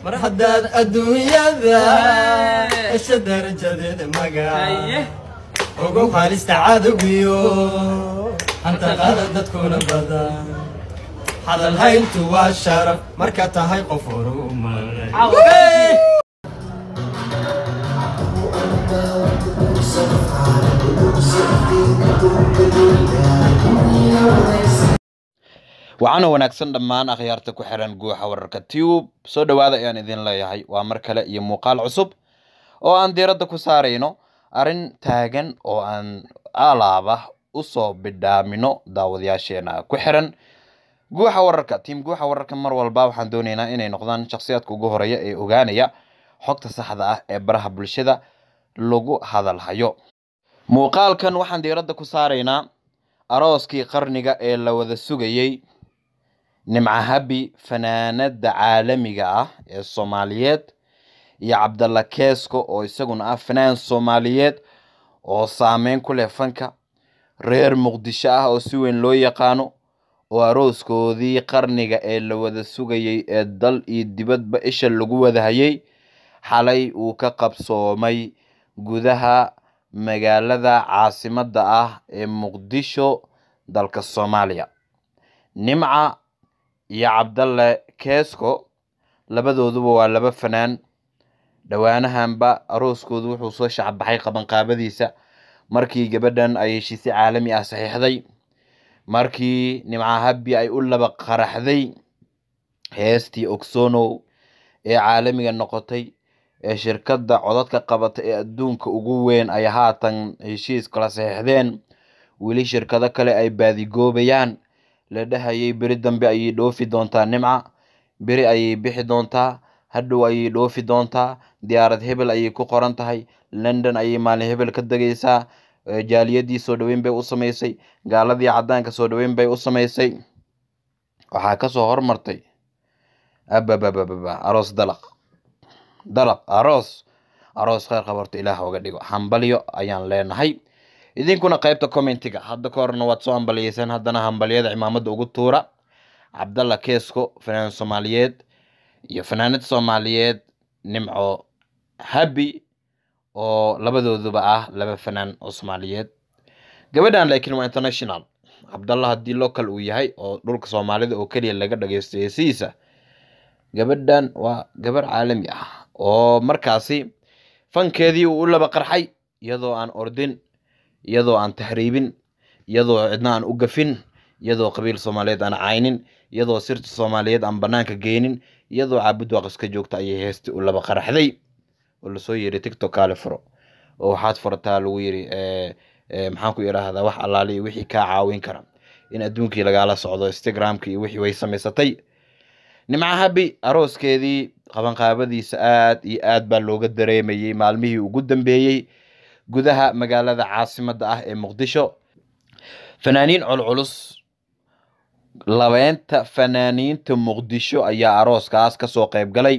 mar haddaad adduunyada hesha darajadeeda magac ugu halista cadowgiyo hanta qaada dadkuna badan hadal hayntu waa sharaf marka tahay qof horumaray waxaana wanaagsan dhammaan akhyaarta ku xiran guuxa wararka tube soo dhowaada ayaan idin leeyahay waa mar kale iyo muuqaal cusub oo aan diiradda ku saarayno arrin taagan oo aan alaaba usoo bidhaamino daawadayaasheena ku xiran guuxa wararka tiim guuxa wararka mar walba waxaan doonaynaa inay noqdaan shakhsiyaadka ugu horeeya ee ogaanaya xogta saxda ah ee baraha bulshada lagu hadalhayo muuqaalkan waxaan diiradda ku saaraynaa arooskii qarniga ee la wada sugayey nimca habi fanaanada caalamiga ah ee soomaaliyeed iyo cabdalla keesko oo isaguna ah fanaan soomaaliyeed oo saameyn ku leh fanka reer muqdisho ah oo si weyn loo yaqaano oo arooskoodii qarniga ee la wada sugayey ee dal iyo dibadba isha lagu wadahayey xalay uu ka qabsoomay gudaha magaalada caasimadda ah ee muqdisho dalka soomaaliya nimca iyo cabdalle keesko labadooduba waa laba fanaan dhowaanahanba arooskoodu wuxuu soo shacbaxay qabanqaabadiisa markii gabadhan ay heshiisyo caalami ah saxiixday markii nimca habi ay u laba qaraxday heestii ogsonow ee caalamiga noqotay ee shirkadda codadka qabata ee adduunka ugu weyn ay haatan heshiis kala saxiixdeen weli shirkado kale ay baadigoobayaan la dhahayay beri dambe ayay dhoofi doontaa nimca beri ayay bixi doontaa hadhow ayay dhoofi doontaa diyaarad hebel ayay ku qoran tahay london ayay maalin hebel ka degaysaa jaaliyadii soo dhoweyn bay u samaysay gaaladii caddaanka soo dhoweyn bay u samaysay waxaa kasoo hormartay ababababa aroos dalaq dalaq aroos aroos kheyr qabarto ilaah oga dhigo hambalyo ayaan leenahay idinkuna qaybta commentiga hadda ka horna waad soo hambaliyeysaan haddana hambalyada cimaamada ugu tuura cabdalla keesko fanaan soomaaliyeed iyo fanaanad soomaaliyeed nimco habi oo labadooduba ah laba fanaan oo soomaaliyeed gabadhan laakiin waa international cabdalla haddii local uu yahay oo dhulka soomaalida oo keliya laga dhageysto heesihiisa gabadhan waa gabar caalami ah oo markaasi fankeedii uu u laba qarxay iyadoo aan ordin iyadoo aan tahriibin iyadoo cidna aan u gafin iyadoo qabiil soomaaliyeed aan caynin iyadoo sirta soomaaliyeed aan banaanka geynin iyadoo caabud waaqiska joogta ayay heesti u laba qaraxday oo lasoo yiri tictok kaale furo oo waxaad furataa lagu yiri maxaan ku idhaahdaa wax allaale iyo wixii kaa caawin kara in adduunkii lagaala socdo instagramka iyo wixii way samaysatay nimca habi arooskeedii qabanqaabadiisa aad iyo aad baa looga dareemayey maalmihii ugu dambeeyey gudaha magaalada caasimadda ah ee muqdisho fanaaniin culculus labeynta fanaaniinta muqdisho ayaa arooskaas kasoo qayb galay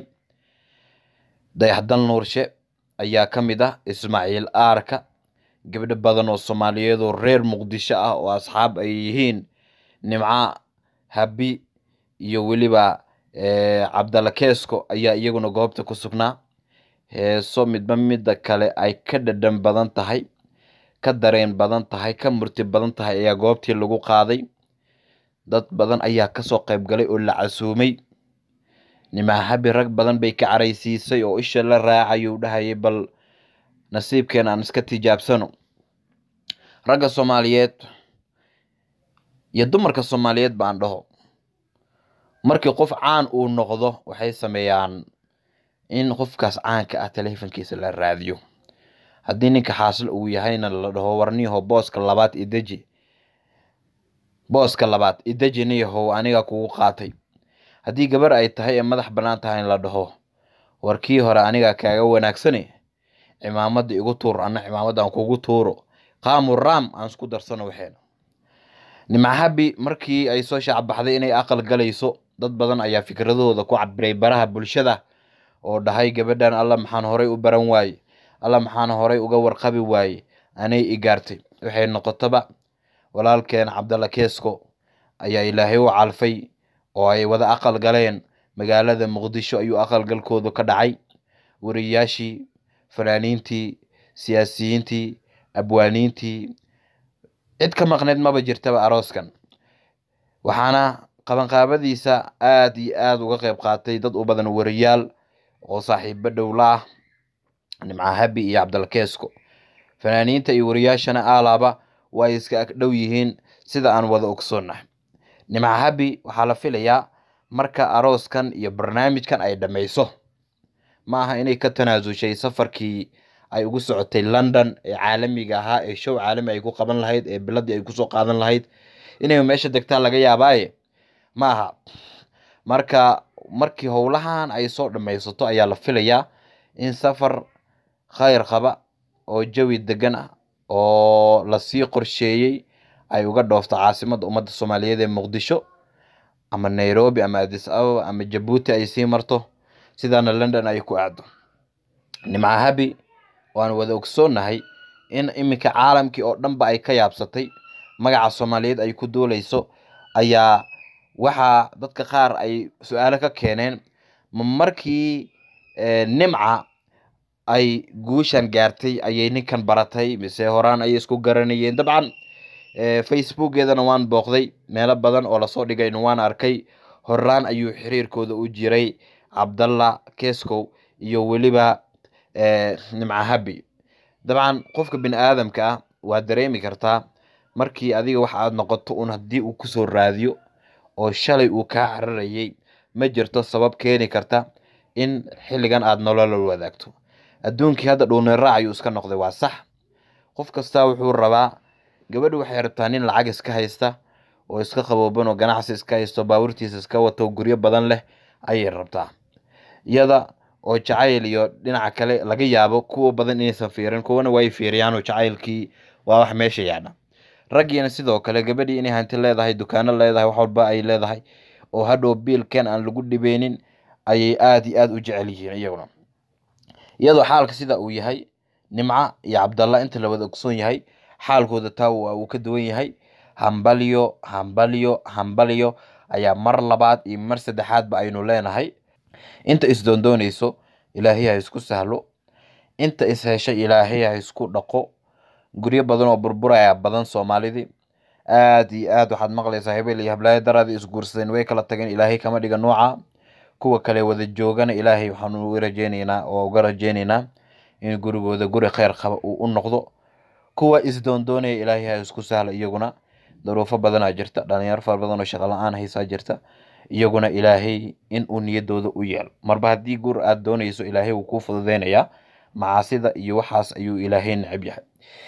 dayaxdal nuurshe ayaa ka mid ah ismaaciil aarka gabdho badan oo soomaaliyeed oo reer muqdisho ah oo asxaab ay yihiin nimca habi iyo weliba cabdalla keesko ayaa iyaguna goobta ku sugnaa heeso midba midda kale ay ka dhadhan badan tahay ka dareen badan tahay ka murti badan tahay ayaa goobtii lagu qaaday dad badan ayaa kasoo qayb galay oo la casuumay nimca habi rag badan bay ka caraysiisay oo isha la raacayuu dhahayay bal nasiibkeena aan iska tijaabsano ragga soomaaliyeed iyo dumarka soomaaliyeed baan dhaho markii qof caan uu noqdo waxay sameeyaan in qofkaas caanka ah telefonkiisa la raadiyo haddii ninka xaasil uu yahayna la dhaho warniyaho booska labaad ideji booska labaad ideji niyahow aniga kugu qaatay haddii gabar ay tahay ee madax bannaan tahay in la dhaho war kii hore aniga kaaga wanaagsane cimaamada igu tuur ana cimaamada aan kugu tuuro qaamu ram aan isku darsano waxeena nimcahabi markii ay soo shaacbaxday inay aqal galayso dad badan ayaa fikradahooda ku cabiray baraha bulshada oo dhahay gabadhan alla maxaan horay u baran waaye alla maxaan horay uga warqabi waaye anay i gaartay waxay noqotaba walaalkeen cabdalla keesko ayaa ilaahay u calfay oo ay wada aqal galeen magaalada muqdisho ayuu aqalgalkoodu ka dhacay wariyaashii fanaaniintii siyaasiyiintii abwaaniintii cid ka maqneyd maba jirtaba arooskan waxaana qabanqaabadiisa aada iyo aada uga qeyb qaatay dad u badan wariyaal oo saaxiibo dhowla ah nimca habi iyo cabdalkeesko fanaaniinta iyo wariyaashana aalaaba waa iska agdhow yihiin sida aan wada ogsoonnahay nimca habi waxaa la filayaa marka arooskan iyo barnaamijkan ay dhammayso ma aha inay ka tanaasushay safarkii ay ugu socotay london ee caalamiga ahaa ee show caalami ay ku qaban lahayd ee biladii ay kusoo qaadan lahayd inay meesha degtaan laga yaabaaye ma aha marka markii howlahan ay soo dhammaysato ayaa la filayaa in safar khayr qaba oo jawi degan ah oo lasii qorsheeyey ay uga dhoofto caasimadda ummadda soomaaliyeed ee muqdisho ama nairobi ama adis ababa ama jabuuti ay sii marto sidaana london ay ku aado nimca habi waan wada ogsoonnahay in iminka caalamkii oo dhanba ay ka yaabsatay magaca soomaaliyeed ay ku duuleyso ayaa waxaa dadka qaar ay su-aalo ka keeneen ma markii nimca ay guushan gaartay ayay ninkan baratay mise horaan ayay isku garanayeen dabcan facebookeedana waan booqday meelo badan oo lasoo dhigayna waan arkay horaan ayuu xiriirkooda u jiray cabdalla keskow iyo weliba nimca habi dabcan qofka bini aadamka ah waa dareemi kartaa markii adiga wax aad noqoto un haddii uu kusoo raadiyo oo shalay uu kaa cararayay ma jirto sabab keeni karta in xilligan aada nolola wadaagto adduunkii hadda dhuuniraac ayuu iska noqday waa sax qof kastaa wuxuu rabaa gabadhi waxay rabtaa nin lacag iska haysta oo iska qabooban oo ganacsi iska haysto baabuurtiisa iska wato guryo badan leh ayay rabtaa iyada oo jacayl iyo dhinaca kale laga yaabo kuwa badan inaysan fiirin kuwana way fiiriyaan oo jacaylkii waa wax meesha yaadha raggiina sidoo kale gabadhii inay hanti leedahay dukaano leedahay wax walba ay leedahay oo hadhow biilkan aan lagu dhibeynin ayay aada iyo aada u jecel yihiin iyaguna iyadoo xaalka sida uu yahay nimca iyo cabdalla inta la wada ogsoon yahay xaalkooda taa waa uu ka duwan yahay hambalyo hambalyo hambalyo ayaa mar labaad iyo mar saddexaadba aynu leenahay inta isdoondoonayso ilaahay ha isku sahlo inta is heshay ilaahay ha isku dhaqo guryo badan oo burburaya badan soomaalidii aada iyo aad waxaad maqlaysaa hebel iyo hablaayo daraada isguursadeen way kala tageen ilaahay kama dhiga nooca kuwa kale wada joogana ilaahay waxaanu u rajeyneynaa oo uga rajeyneynaa in gurigooda guri kheyr qaba uu u noqdo kuwa isdoondoonaya ilaahay ha isku sahla iyaguna daruufo badanaa jirta dhalinyaro fara badan oo shaqo la-aan haysaa jirta iyaguna ilaahay in uu niyadooda u yeelo marba haddii gur aada doonayso ilaahay wuu kuu fududeynayaa macaasida iyo waxaas ayuu ilaahay necab yahay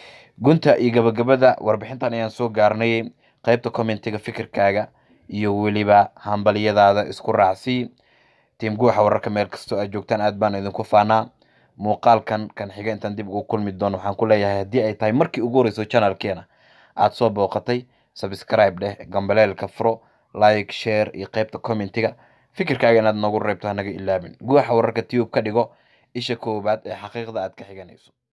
gunta iyo gabagabada warbixintan ayaan soo gaarnay qeybta commentiga fikirkaaga iyo weliba hambalyadaada isku raacsii tiim guuxa wararka meel kastoo aad joogtaan aad baan idinku faanaa muuqaalkan kan xiga intaan dib ugu kulmi doono waxaan ku leeyahay haddii ay tahay markii ugu horeyso channelkeena aada soo booqatay subscribe dheh gambaleelka furo like share iyo qeybta commentiga fikirkaaga inaad noogu reebto hanaga ilaabin guuxa wararka tube ka dhigo isha koowaad ee xaqiiqda aad ka xiganayso